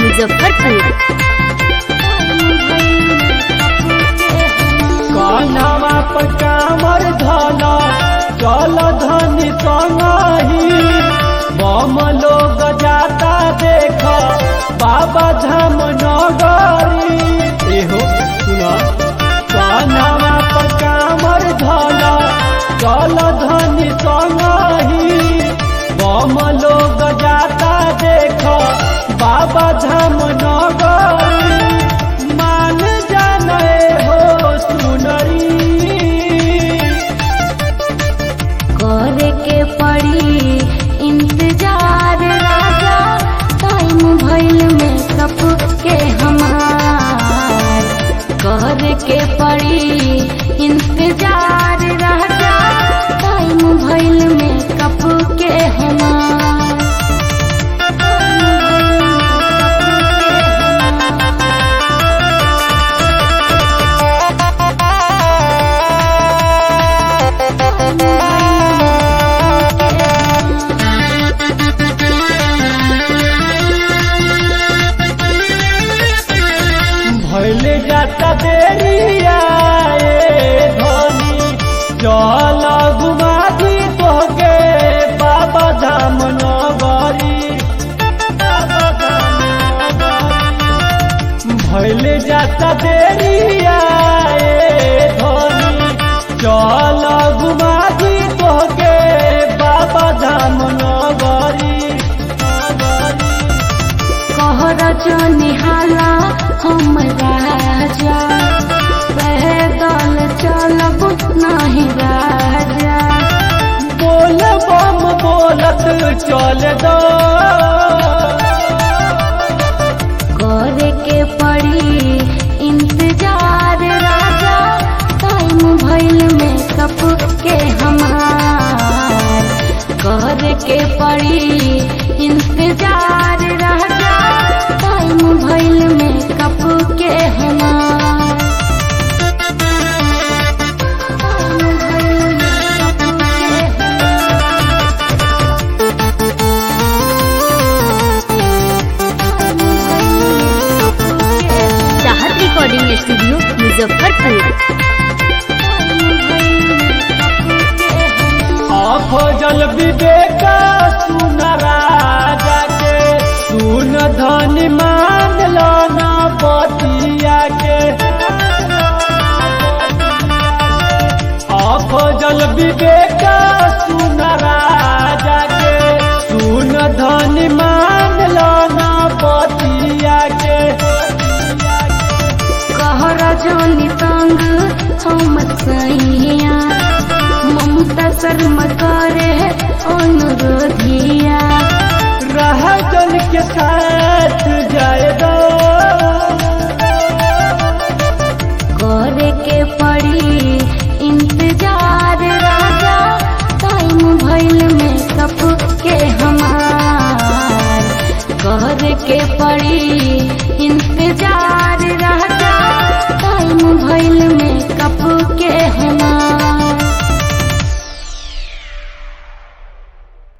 मुजफ्फरपुर कान्हवा पर कामर धना चल धनी संगही बम लोग जाता देख बाबा धाम नगरी एहो सुना कान्हवा पर कामर धना चल धनी संगही बम लोग जाता देख बाबा धाम नगरी मान जाने हो सुनरी करे के पड़ी इंतजार राजा टाइम भइल में कप के हमार करे के पड़ी इंतजार राजा टाइम भइल में कप के हमार भैले जाता देरिया ए धनी चल घुमा दी तोहके बाबा धाम नगरी बाबा धाम नगरी। भैले जाता देरिया ए धनी चल घुमा दी तोहके बाबा धाम नगरी नगरी। कहर निहाला हम राजा पैदल चलब नहीं राजा बोल बम बोलत चल दो करे के पड़ी इंतजार राजा टाइम भइल में कप के हमार करे के पड़ी इंतजार राजा टाइम भइल में कप के हमार टाइम भइल में कप के हमार। चाहत रिकॉर्डिंग स्टूडियो मुजफ्फरपुर आखो जल विवेका सुन राजा के सुन धन मान लो ना बतिया के आखो जल विवेका सुन राजा के सुन धन मान लो ना बतिया के कहर जानी तंग हम सैया ममता शर्मा करे अनुरोधिया रह जन के साथ